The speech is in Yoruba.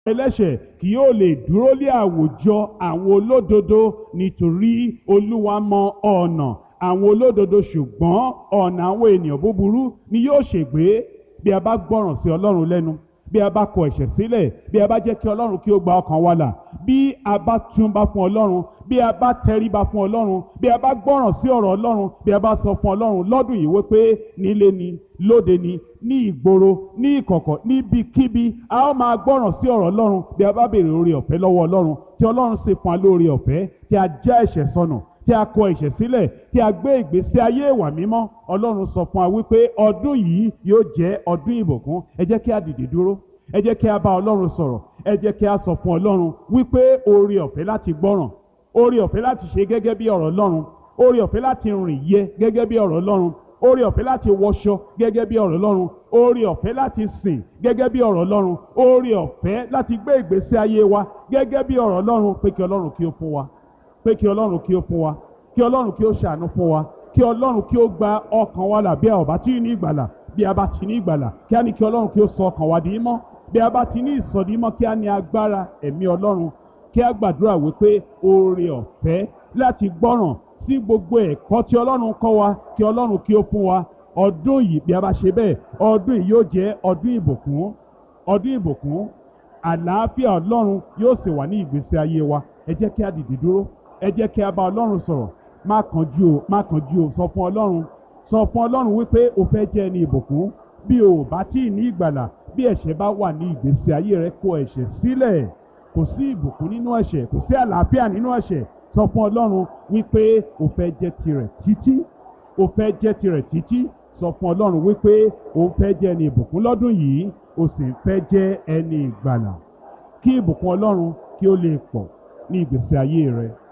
ẹlẹ́ṣẹ̀ kì yóò lè dúró lé àwùjọ àwọn olódodo nítorí olúwa mọ ọ̀nà àwọn olódodo ṣùgbọ́n ọ̀nà àwọn ènìyàn búburú ni yóò ṣègbé bí a bá gbọ́ràn sí ọlọ́run lẹ́nu bí a bá kọ ẹ̀ṣẹ̀ sílẹ̀ bí a bá jẹ́ kí ọlọ́run kí ó gba ọkàn wa là bí a bá túnbá fún ọlọ́run bí a bá tẹríba fún ọlọ́run bí a bá gbọ́ràn sí ọ̀rọ̀ ọlọ́run bí a bá sọ fún ọlọ́run lọ́dún yìí wípé nílé ni lóde ni ní ìgboro ní ìkọ̀kọ̀ níbikíbi a ó máa gbọ́ràn sí ọ̀rọ̀ ọlọ́run bí a bá béèrè oore ọ̀fẹ́ lọ́wọ́ ọlọ́run tí ọlọ́run sì fún wa lóore ọ̀fẹ́ tí a já ẹ̀ṣẹ̀ sọnù tí a kọ ẹ̀ṣẹ̀ sílẹ̀ tí a gbé ìgbésí ayé ìwà mímọ́ ọlọ́run sọ fún wa wípé ọdún yìí yóò jẹ́ ọdún ìbùkún ẹ jẹ́ kí a dìde dúró ẹ jẹ́ kí a bá ọlọ́run sọ̀rọ̀ ẹ jẹ́ kí a sọ fún ọlọ́run wípé oore ọ̀fẹ́ láti gbọ́ràn oore ọ̀fẹ́ láti ṣe gẹ́gẹ́ bí ọ̀rọ̀ ọlọ́run oore ọ̀fẹ́ láti rìn yẹ gẹ́gẹ́ bí ọ̀rọ̀ ọlọ́run oore ọ̀fẹ́ láti wọṣọ gẹ́gẹ́ bí ọ̀rọ̀ ọlọ́run oore ọ̀fẹ́ láti sìn gẹ́gẹ́ bí ọ̀rọ̀ ọlọ́run oore ọ̀fẹ́ láti gbé ìgbésí ayé wa gẹ́gẹ́ bí ọ̀rọ̀ ọlọ́run pé kí ọlọ́run kí ó fún wa pé kí ọlọ́run kí ó fún wa kí ọlọ́run kí ó ṣàánú fún wa kí ọlọ́run kí ó gba ọkàn wa là bí a ò bá tí ní ìgbàlà bí a bá ti ní ìgbàlà kí a ní kí ọlọ́run kí ó sọ ọkàn wa di mọ́ bí a bá ti ní ìsọdí mọ́ kí a ní agbára ẹ̀mí ọlọ́run kí a gbàdúrà wípé oore ọ̀fẹ́ láti gbọ́ràn sí gbogbo ẹ̀kọ́ tí ọlọ́run kọ́ wa kí ọlọ́run kí ó fún wa ọdún yìí bí a bá ṣe bẹ́ẹ̀ ọdún yìí yóò jẹ́ ọdún ìbùkún ọdún ìbùkún àlàáfíà ọlọ́run yóò sì wà ní ìgbésí ayé wa ẹ jẹ́ kí a dìde dúró ẹ jẹ́ kí a bá ọlọ́run sọ̀rọ̀ má kánjú o má kánjú o sọ fún ọlọ́run sọ fún ọlọ́run wípé o fẹ́ jẹ́ ẹni ìbùkún bí o ò bá tí ì ní ìgbàlà bí ẹ̀ṣẹ̀ bá wà ní ìgbésí ayé rẹ kó ẹ̀ṣẹ̀ sílẹ̀ kò sí ìbùkún nínú ẹ̀ṣẹ̀ kò sí àlàáfíà nínú ẹ̀ṣẹ̀ sọ fún ọlọ́run wípé o fẹ́ jẹ́ tirẹ̀ títí o fẹ́ jẹ́ tirẹ̀ títí sọ fún ọlọ́run wípé o fẹ́ jẹ́ ẹni ìbùkún lọ́dún yìí o sì fẹ́ jẹ́ ẹni ìgbàlà kí ìbùkún ọlọ́run kí ó lè pọ̀ ní ìgbésí ayé rẹ.